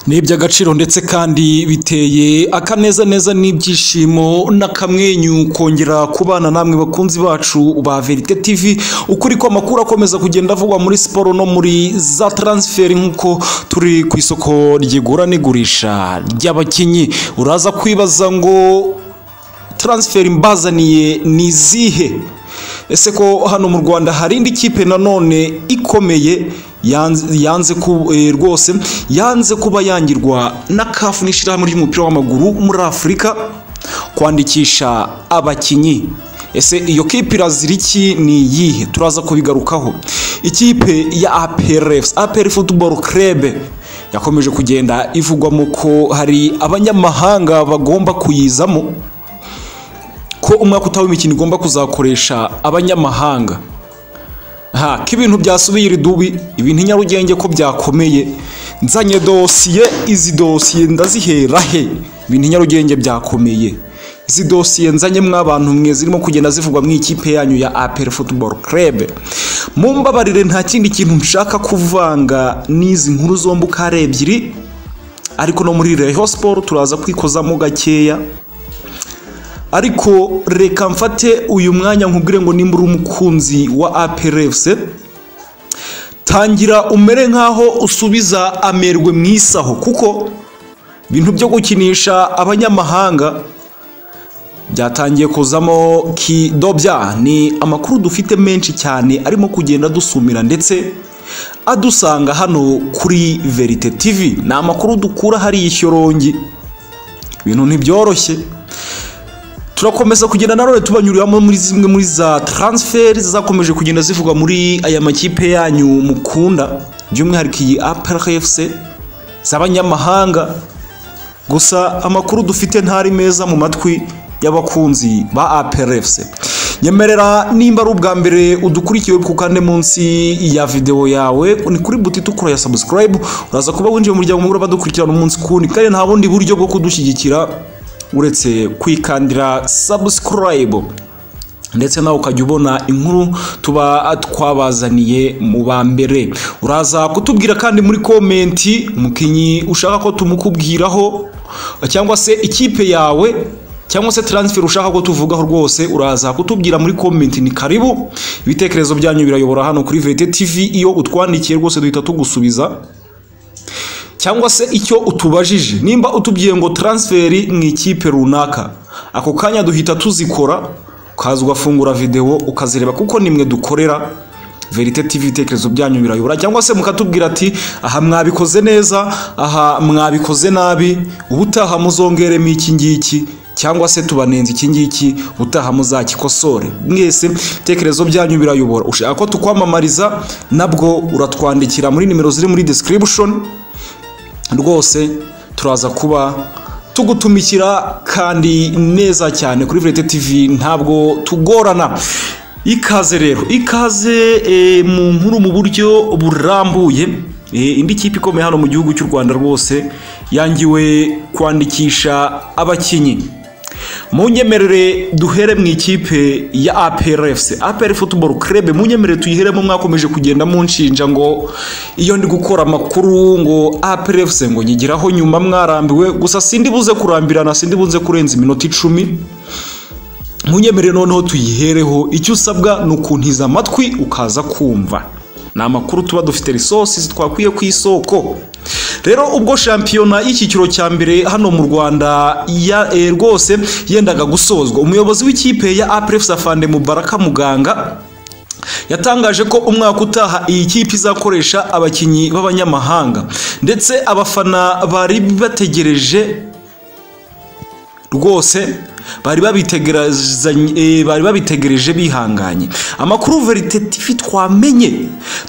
ni iby'agaciro ndetse kandi biteye akanezaneza n'ibyishimo n'akamwenyu kongera kubana namwe bakunzi bacu ba verite tv ukuri ko amakuru akomeza kugenda avugwa muri siporo no muri za taransiferi nk'uko turi ku isoko ryigura n'igurisha ry'abakinnyi uraza kwibaza ngo taransiferi mbazaniye ni izihe ese ko hano mu rwanda hari indi kipe nanone ikomeye yanze rwose yanze kuba yangirwa na kafu n'ishyirahamwe ry'umupira w'amaguru muri afurika kwandikisha abakinnyi ese iyo kipe irazira iki ni iyihe turaza kubigarukaho ikipe ya aperefusi aperi futuboro kerebe yakomeje kugenda ivugwamo ko hari abanyamahanga bagomba kuyizamo ko umwaka utaha w'imikino igomba kuzakoresha abanyamahanga aha ko ibintu byasubiye iri dubi ibintu nyarugenge ko byakomeye nzanye dosiye izi dosiye ndazihera he ibintu nyarugenge byakomeye izi dosiye nzanye mw'abantu mwe zirimo kugenda zivugwa mu ikipe yanyu ya aperi futuboro kerebe mu mbabarire nta kindi kintu nshaka kuvanga n'izi nkuru zombi uko ari ebyiri ariko no muri reho siporo turaza kwikozamo gakeya ariko reka mfate uyu mwanya nkubwire ngo nimba uri umukunzi wa aperefuse tangira umere nk'aho usubiza amerwe mu isaho kuko ibintu byo gukinisha abanyamahanga byatangiye kuzamo kidobya ni amakuru dufite menshi cyane arimo kugenda dusumira ndetse adusanga hano kuri verite tivi ni amakuru dukura hariya ishyorongi ibintu ntibyoroshye turakomeza kugenda nanone tubanyuriramo muri zimwe muri za taransiferi zakomeje kugenda zivugwa muri aya makipe yanyu mukunda by'umwihariko iyi apelefuse z'abanyamahanga gusa amakuru dufite ntari meza mu matwi y'abakunzi ba apelefuse nyemerera nimba ari ubwa mbere udukurikiye kukande munsi ya videwo yawe ni kuri buti tukura ya sabusikarayibu uraza kuba winjiye mu muryango mugura badukurikirana umunsi kundi kandi nta bundi buryo bwo kudushyigikira uretse kwikandira sabusikarayibu ndetse nawe ukajya ubona inkuru tuba twabazaniye mu ba mbere uraza kutubwira kandi muri komenti umukinnyi ushaka ko tumukubwiraho cyangwa se ikipe yawe cyangwa se taransiferi ushaka ko tuvugaho rwose uraza kutubwira muri komenti ni karibu ibitekerezo byanyu birayobora hano kuri vete tivi iyo utwandikiye rwose duhita tugusubiza cyangwa se icyo utubajije nimba utubwiye ngo taransiferi mu ikipe runaka ako kanya duhita tuzikora ukaza ugafungura videwo ukazireba kuko nimwe dukorera verite tv ibitekerezo byanyu birayobora cyangwa se mukatubwira ati aha mwabikoze neza aha mwabikoze nabi ubutaha muzongeremo iki ngiki cyangwa se tubanenze iki ngiki utaha muzakikosore mwese ibitekerezo byanyu birayobora ushaka ko tukwamamariza nabwo uratwandikira muri nimero ziri muri description rwose turaza kuba tugutumikira kandi neza cyane kuri verite tv ntabwo tugorana ikaze rero ikaze mu nkuru mu buryo burambuye indi kipe ikomeye hano mu gihugu cy'u rwanda rwose yangiwe kwandikisha abakinnyi mu nyemerere duhere mu ikipe ya aperefuse aperi futuboro kerebe mu nyemerere tuyiheremo mwakomeje kugenda munshinja ngo iyo ndi gukora amakuru ngo aperefuse ngo nyigiraho nyuma mwarambiwe gusa sindi buze kurambirana sindi buze kurenza iminota icumi mu nyemerere noneho tuyihereho icyo usabwa ni ukuntiza amatwi ukaza kumva ni amakuru tuba dufite risosi twakwiye ku isoko rero ubwo shampiyona y'icyiciro cya mbere hano mu rwanda rwose yendaga gusozwa umuyobozi w'ikipe ya apurefusa fande mubaraka muganga yatangaje ko umwaka utaha iyi kipe izakoresha abakinnyi b'abanyamahanga ndetse abafana bari bategereje rwose bari babitegereje bihanganye amakuru verite tivi twamenye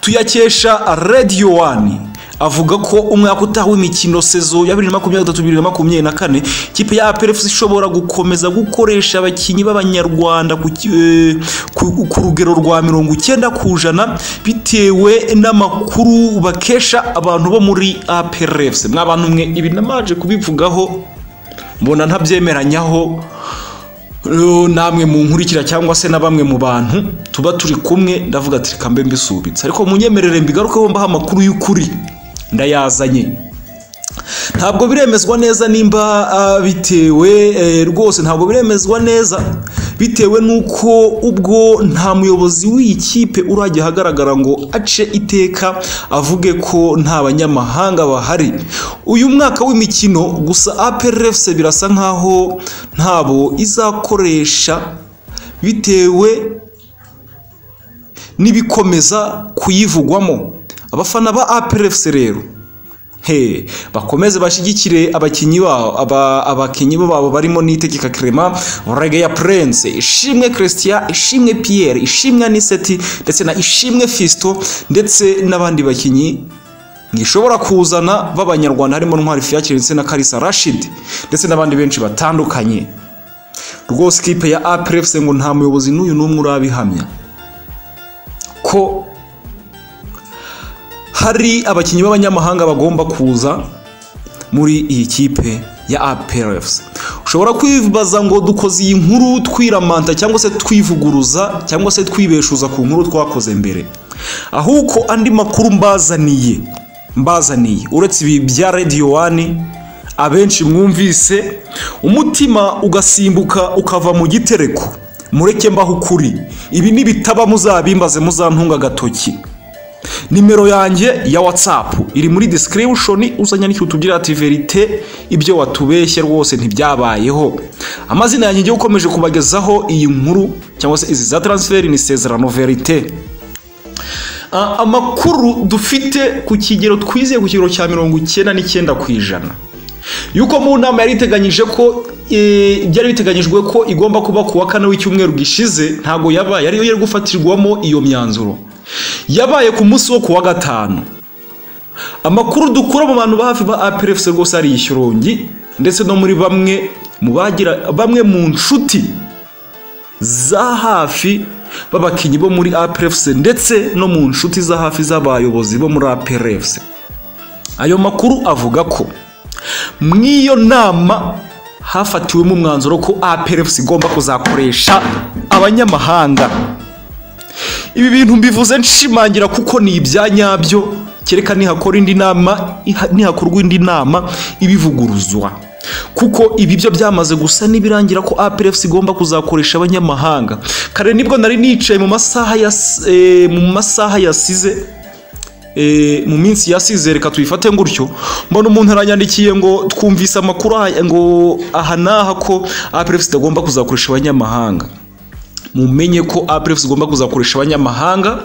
tuyakesha radiyo wani avuga ko umwaka utaha w'imikino sezo ya bibiri na makumyabiri na gatatu bibiri na makumyabiri na kane ikipe ya aperefusi ishobora gukomeza gukoresha abakinnyi b'abanyarwanda ku rugero rwa mirongo icyenda ku ijana bitewe n'amakuru bakesha abantu bo muri aperefusi mwabantu mwe ibi namaje kubivugaho mbona ntabyemeranyaho namwe mu nkurikira cyangwa se na bamwe mu bantu tuba turi kumwe ndavuga ati reka mbe mbisubitse ariko munyemerere mbigarukeho mbaha amakuru y'ukuri ndayazanye ntabwo biremezwa neza nimba ah, bitewe eh, rwose ntabwo biremezwa neza bitewe n'uko ubwo nta muyobozi w'iyi kipe urajya ahagaragara ngo ace iteka avuge ko nta banyamahanga bahari uyu mwaka w'imikino gusa APRFC birasa nkaho ntabo izakoresha bitewe n'ibikomeza kuyivugwamo abafana ba APRFC rero he bakomeze bashyigikire abakinnyi babo aba- abakinnyi babo barimo nitegeka Clement Regea Prince Ishimwe Christian Ishimwe Pierre Ishimwe Aniseti ndetse na Ishimwe Fisto ndetse n'abandi bakinnyi gishobora kuzana b'abanyarwanda harimo Ntwari Fiacre ndetse na Kalisa Rashid ndetse n'abandi benshi batandukanye rwose ikipe ya APRFC ngo nta muyobozi n'uyu n'umwe urabihamya ko hari abakinnyi b'abanyamahanga bagomba kuza muri iyi kipe ya APRFC ushobora kwibaza ngo dukoze iyi nkuru twiramanta cyangwa se twivuguruza cyangwa se twibeshuza ku nkuru twakoze mbere ahubwo andi makuru mbazaniye mbazaniye uretse ibi bya Radio One abenshi mwumvise umutima ugasimbuka ukava mu gitereko mureke mbaho ukuri ibi nibitaba muzabimbaze muzantunga agatoki nimero yanjye ya whatsapp iri muri description uzanyandikira utubwira ati verite ibyo watubeshye rwose ntibyabayeho amazina yanjye ngiye ukomeje kubagezaho iyi nkuru cyangwa se izi za transfer ni sezerano verite Ah, amakuru dufite ku kigero twizeye ku kigero cya mirongo icyenda n'icyenda ku ijana yuko mu nama yari iteganyije ko eh, byari biteganyijwe ko igomba kuba ku wa kane w'icyumweru gishize ntabwo yabaye ariyo yari gufatirwamo iyo myanzuro yabaye ku munsi wo ku wa gatanu amakuru dukura mu bantu ba hafi ba APRFC rwose ari ishyorongi ndetse no muri bamwe mu bagira bamwe mu nshuti za hafi b'abakinnyi bo muri APRFC ndetse no mu nshuti za hafi z'abayobozi bo muri APRFC ayo makuru avuga ko mu iyo nama hafatiwemo umwanzuro ko APRFC igomba kuzakoresha abanyamahanga ibi bintu mbivuze nshimangira kuko ni ibya nyabyo kereka nihakora indi nama iha- nihakorwa indi nama ibivuguruzwa kuko ibi byo byamaze gusa n'ibirangira ko APRFC igomba kuzakoresha abanyamahanga kare nibwo nari nicaye mu masaha ya s- eh, mu masaha yasize eh, mu minsi yasize reka tuyifate gutyo mbona umuntu aranyandikiye ngo twumvise amakuru aha- ngo aha n'aha ko APRFC itagomba kuzakoresha abanyamahanga mumenye ko APRFC igomba kuzakoresha abanyamahanga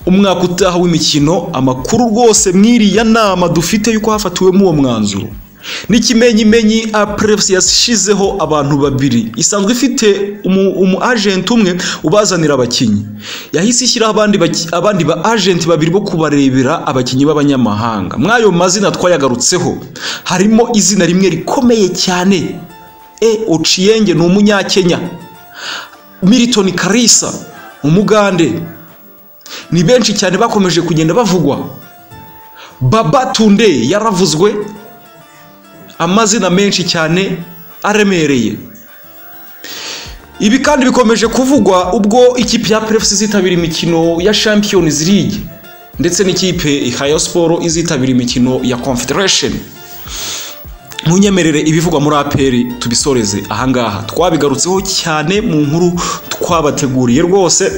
umwaka utaha w'imikino amakuru rwose mwiriya nama dufite yuko hafatiwemo uwo mwanzuro n'ikimenyimenyi APRFC yashizeho abantu babiri isanzwe ifite umu, umu agent umwe ubazanira abakinnyi yahise ishyiraho abandi, baki- abandi ba agent babiri bo kubarebera abakinnyi b'abanyamahanga mw'ayo mazina twayagarutseho harimo izina rimwe rikomeye cyane E Ochienge ni umunyakenya Milton Karisa umugande ni benshi cyane bakomeje kugenda bavugwa Baba Tunde yaravuzwe amazina menshi cyane aremereye ibi kandi bikomeje kuvugwa ubwo ikipe ya APRFC izitabira imikino ya Champions League ndetse n'ikipe Hayo Sport izitabira imikino ya Confederation ntunyemerere ibivugwa muri aperi tubisoreze ahangaha twabigarutseho cyane mu nkuru twabateguriye rwose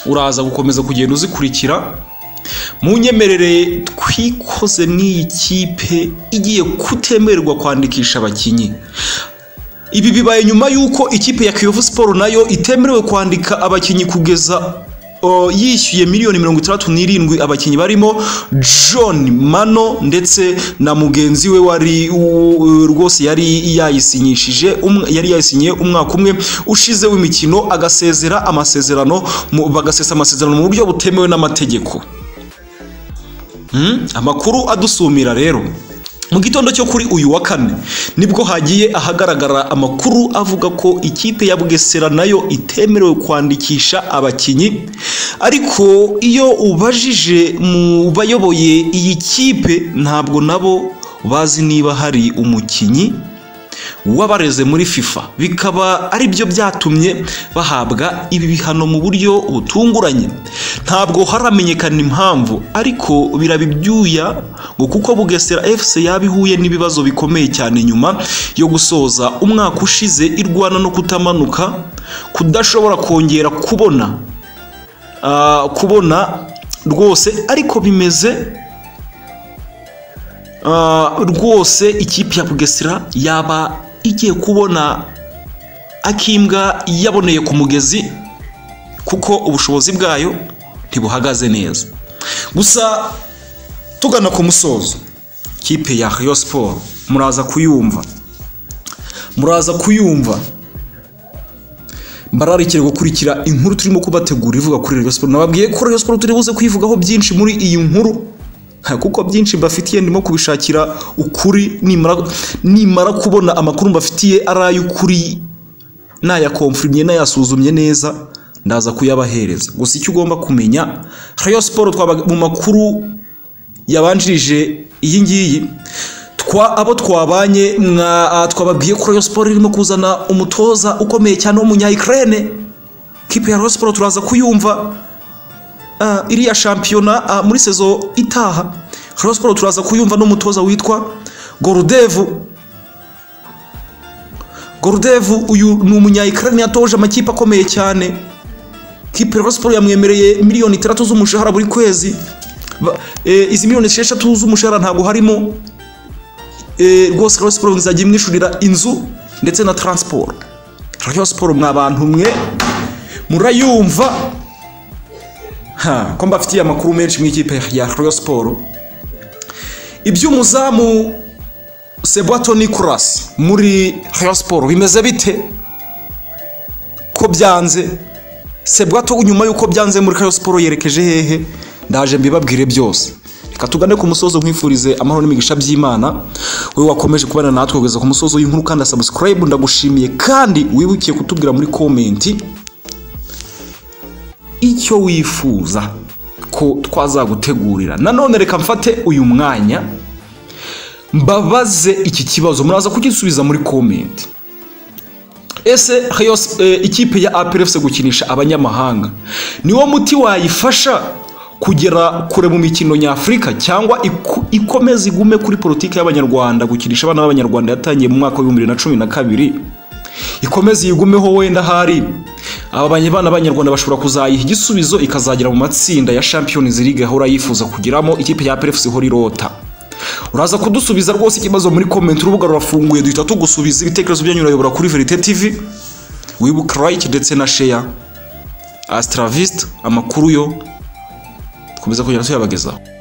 uraza gukomeza kugenda uzikurikira munyemerere twikoze n'iyi kipe igiye kutemererwa kwandikisha abakinnyi ibi bibaye nyuma y'uko ikipe ya Kiyovu Sport nayo itemerewe kwandika abakinnyi kugeza o, yishyuye miliyoni mirongo itandatu n'irindwi abakinnyi barimo John Mano ndetse na mugenzi we wari u- rwose yari yayisinyishije umwe- yari yayisinyiye umwaka umwe ushize w'imikino agasezera amasezerano mu- bagasesa amasezerano mu buryo butemewe n'amategeko Hmm? amakuru adusumira rero mu gitondo cyo kuri uyu wa kane nibwo hagiye ahagaragara amakuru avuga ko ikipe ya Bugesera nayo itemerewe kwandikisha abakinnyi ariko iyo ubajije mu bayoboye iyi kipe ntabwo nabo bazi niba hari umukinnyi wabareze muri fifa bikaba ari byo byatumye bahabwa ibi bihano mu buryo butunguranye ntabwo haramenyekana impamvu ariko biraba ibyuya ngo kuko bugesera fc yaba ihuye n'ibibazo bikomeye cyane nyuma yo gusoza umwaka ushize irwana no kutamanuka kudashobora kongera kubona ah, kubona rwose ariko bimeze Ah, rwose ikipe ya bugesera yaba igiye kubona akimbwa yaboneye ku mugezi kuko ubushobozi bwayo ntibuhagaze neza gusa tugana ku musozo ikipe ya Rayon siporo muraza kuyumva muraza kuyumva bararikire gukurikira inkuru turimo kubategura ivuga kuri Rayon siporo nababwiye ko Rayon siporo turi buze kuyivugaho byinshi muri iyi nkuru Ha, kuko byinshi mbafitiye ndimo kubishakira ukuri nimara nimara kubona amakuru mbafitiye ari ay'ukuri nayakomfurimye nayasuzumye neza ndaza kuyabahereza gusa icyo ugomba kumenya Rayon Sport twaba mu makuru yabanjirije iyi ngiyi twa abo twabanye mwa- ah, twababwiye ko Rayon Sport irimo kuzana umutoza ukomeye cyane w'umunya Ukraine kipe ya Rayon Sport turaza kuyumva Ah, iriya shampiyona ah, muri sezo itaha Rayon Sport turaza kuyumva n'umutoza witwa Gorodevu Gorodevu uyu ni umunya Ukraine yatoje amakipe akomeye cyane kipe Rayon Sport yamwemereye miliyoni itandatu z'umushahara buri kwezi Ba- eh, izi miliyoni esheshatu z'umushahara ntabwo harimo Eh, rwose Rayon Sport izajya imwishyurira inzu ndetse na transport Rayon Sport mwa bantu mwe murayumva Ha, ko mbafitiye amakuru menshi mu ikipe ya Rayon Sport iby'umuzamu Sebwato Nicolas muri Rayon Sport bimeze bite ko byanze Sebwato nyuma y'uko byanze muri Rayon Sport yerekeje hehe ndaje mbibabwire byose reka tugane ku musozo nkwifurize amahoro n'imigisha by'imana wowe wakomeje kubana natwe kugeza ku musozo w'inkuru kandi subscribe ndagushimiye kandi wibukiye kutubwira muri komenti icyo wifuza ko twazagutegurira nanone reka mfate uyu mwanya mbabaze iki kibazo muraza kugisubiza muri komenti ese Rayon Sp- eh, ikipe ya APRFC gukinisha abanyamahanga niwo muti wayifasha kugera kure mu mikino nyafurika cyangwa iku- ikomeze igume kuri politiki y'abanyarwanda gukinisha abana b'abanyarwanda yatangiye mu mwaka w'ibihumbi bibiri na cumi na kabiri ikomeze yigumeho wenda ahari aba banye- bana b'abanyarwanda bashobora kuzayiha igisubizo ikazagera mu matsinda ya champions league ahora yifuza kugeramo ikipe ya PFC ihora irota uraza kudusubiza rwose ikibazo muri comment urubuga rurafunguye duhita tugusubiza ibitekerezo byanyu urayobora kuri verite tv wibuke like ndetse na share astravist amakuru yo dukomeza kugenda tuyabagezaho